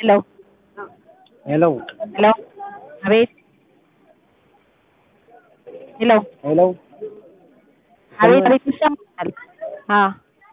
Hello. ሄሎ ሄሎ አቤት ሄሎ ሄሎ አቤት አቤት ይሰማኛል አ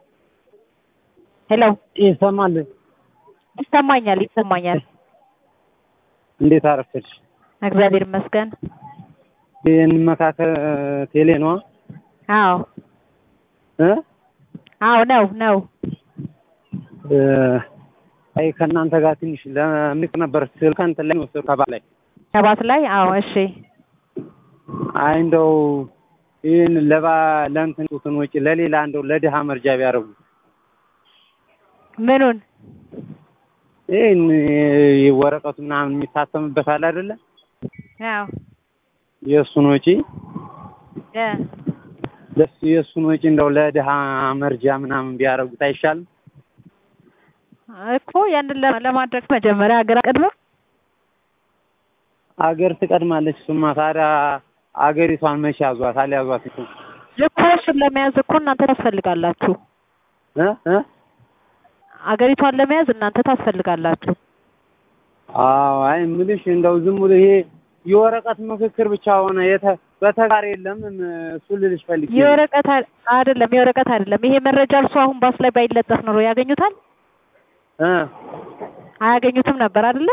ሄሎ ይሰማል። ይሰማኛል ይሰማኛል እንዴት አረፈድሽ? እግዚአብሔር ይመስገን እንመካከር ቴሌ ነዋ አዎ እ አዎ ነው ነው እ አይ ከእናንተ ጋር ትንሽ ለምልክ ነበር ስልክ እንትን ላይ ወሰድኩ ከባል ላይ ሰባት ላይ አዎ እሺ አይ እንደው ይህን ለባ ለእንትን ጡትን ወጪ ለሌላ እንደው ለድሃ መርጃ ቢያደርጉ ምኑን ይህን ወረቀቱ ምናምን የሚታተምበት አለ አይደለ? አዎ የእሱን ወጪ እ ለሱ የእሱን ወጪ እንደው ለድሃ መርጃ ምናምን ቢያደርጉት አይሻልም? እኮ ያንን ለ- ለማድረግ መጀመሪያ ሀገር አቅድመ አገር ትቀድማለች። እሱማ ታዲያ አገሪቷን መቼ ያዟት? አልያዟት እኮ እኮ እሱን ለመያዝ እኮ እናንተ ታስፈልጋላችሁ እ እ አገሪቷን ለመያዝ እናንተ ታስፈልጋላችሁ አዎ አይ የምልሽ እንደው ዝም ብሎ ይሄ የወረቀት ምክክር ብቻ ሆነ የተ በተግባር የለም። እሱ ልልሽ ፈልጌ ነው። የወረቀት አ- አይደለም የወረቀት አይደለም ይሄ መረጃ እርሱ አሁን ባስ ላይ ባይለጠፍ ኖሮ ያገኙታል እ አያገኙትም ነበር አይደለ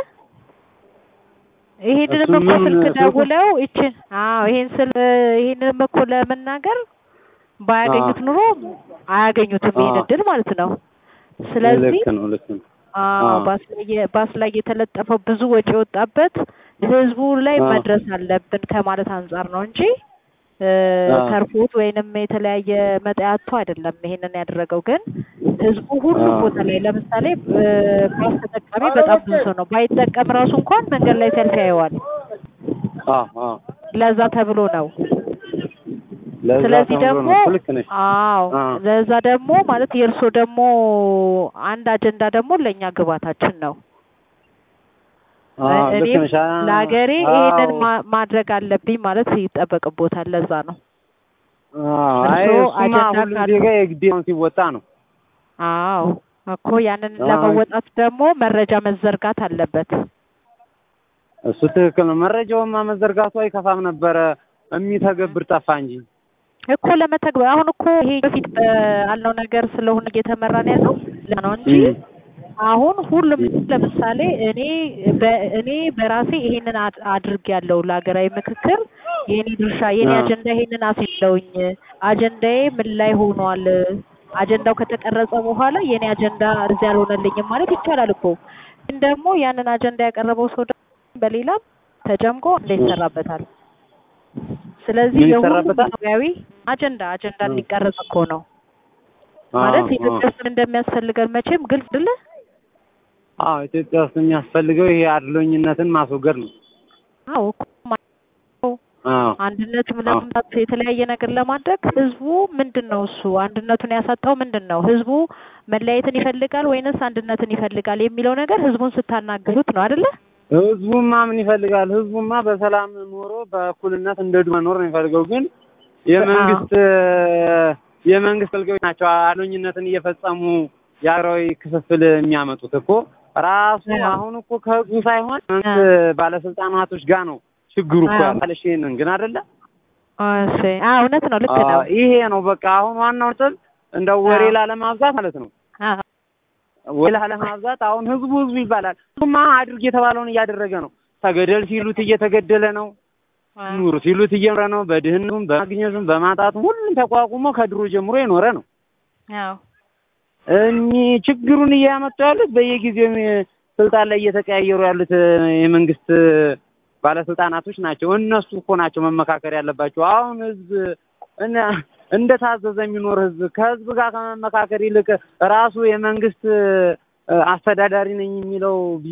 ይሄንንም እሱ እኮ ምን ስልክ ስልኩ? ደውለው ይችን አዎ ይሄን ስል ይሄንንም እኮ ለመናገር ባያገኙት ኑሮ አያገኙትም ይሄን አዎ። እድል ማለት ነው ስለዚህ ልክ ነው ልክ ነው። አዎ አዎ። ባስ ላይ የ- ባስ ላይ የተለጠፈው ብዙ ወጪ የወጣበት ህዝቡ ላይ አዎ። መድረስ አለብን ከማለት አንጻር ነው እንጂ እ፣ አዎ። ተርፎት ወይንም የተለያየ መጠያቶ አይደለም ይሄንን ያደረገው ግን ህዝቡ ሁሉም አዎ። ቦታ ላይ ለምሳሌ እ፣ ባስ ተጠቃሚ በጣም ብዙ ሰው ነው ባይጠቀም ራሱ እንኳን መንገድ ላይ ሲያልፍ ያየዋል አዎ አዎ ለዛ ተብሎ ነው ለዛ ስለዚህ ተብሎ ደግሞ ነው። ልክ ነሽ። አዎ አዎ። ለዛ ደግሞ ማለት የእርሶ ደግሞ አንድ አጀንዳ ደግሞ ለእኛ ግባታችን ነው አዎ ልክ እኔም ነሽ። አ- ለሀገሬ አዎ። ይሄንን ማ- ማድረግ አለብኝ ማለት ይጠበቅቦታል። ለዛ ነው። አዎ አይ እርስዎ እሱማ አጀንዳ ሁሉም ካሉ- ዜጋ የግዴታውን ሲወጣ ነው። አዎ እኮ ያንን አዎ። ለመወጣት ደግሞ መረጃ መዘርጋት አለበት። እሱ ትክክል ነው። መረጃውማ መዘርጋቱ አይከፋም ነበረ። የሚተገብር ጠፋ እንጂ። እኮ ለመተግበር አሁን እኮ ይሄ በፊት ባልነው ነገር ስለሆነ እየተመራን ያለው ለዛ ነው እንጂ እም። አሁን ሁሉም ለምሳሌ እኔ በ- እኔ በራሴ ይሄንን አድ- አድርጌያለሁ ለሀገራዊ ምክክር የኔ ድርሻ የኔ አዎ። አጀንዳ ይሄንን አስይዘውኝ አጀንዳዬ ምን ላይ ሆኗል አጀንዳው ከተቀረጸ በኋላ የኔ አጀንዳ እዚህ አልሆነልኝም ማለት ይቻላል እኮ ግን ደግሞ ያንን አጀንዳ ያቀረበው ሰው ደግሞ በሌላም ተጨምቆ እንደ ይሰራበታል ስለዚህ ምን የሁሉም ይሰራበታል? ኢትዮጵያዊ አጀንዳ አጀንዳ እ። እንዲቀረጽ እኮ ነው ማለት አዎ፣ ኢትዮጵያ ውስጥ እንደሚያስፈልገን መቼም ግልጽ አይደለ አዎ ኢትዮጵያ ውስጥ የሚያስፈልገው ይሄ አድሎኝነትን ማስወገድ ነው። አዎ እኮ ማ- አዎ አንድነትም ለማምጣት የተለያየ ነገር ለማድረግ ህዝቡ ምንድን ነው እሱ አንድነቱን ያሳጣው ምንድን ነው? ህዝቡ መለያየትን ይፈልጋል ወይንስ አንድነትን ይፈልጋል የሚለው ነገር ህዝቡን ስታናግሩት ነው አይደለ? ህዝቡማ ምን ይፈልጋል? ህዝቡማ በሰላም ኖሮ በእኩልነት እንደ ድሮ መኖር ነው የሚፈልገው። ግን የመንግስት የመንግስት አገልጋዮች ናቸው አድሎኝነትን እየፈጸሙ የሀገራዊ ክፍፍል የሚያመጡት እኮ ራሱ አዎ። አሁን እኮ ከህዝቡ ሳይሆን መንግስት ባለስልጣናቶች ጋር ነው ችግሩ እኮ አዎ። ያለሽ ይሄንን ግን አይደለ? እሺ አዎ እውነት ነው ልክ ነው። አዎ፣ ይሄ ነው በቃ አሁን ዋናው ነጥብ እንደው ወሬ አዎ። ላለማብዛት ማለት ነው። አዎ ወሬ ላለማብዛት አሁን ህዝቡ ህዝቡ ይባላል። ህዝቡማ አድርግ የተባለውን እያደረገ ነው። ተገደል ሲሉት እየተገደለ ነው። ኑሩ ሲሉት እየኖረ ነው። በድህነቱም በማግኘቱም በማጣቱም ሁሉም ተቋቁሞ ከድሮ ጀምሮ የኖረ ነው። አዎ እኚህ ችግሩን እያመጡ ያሉት በየጊዜው ስልጣን ላይ እየተቀያየሩ ያሉት የመንግስት ባለስልጣናቶች ናቸው። እነሱ እኮ ናቸው መመካከር ያለባቸው። አሁን ህዝብ እነ- እንደታዘዘ የሚኖር ህዝብ ከህዝብ ጋር ከመመካከር ይልቅ ራሱ የመንግስት አስተዳዳሪ ነኝ የሚለው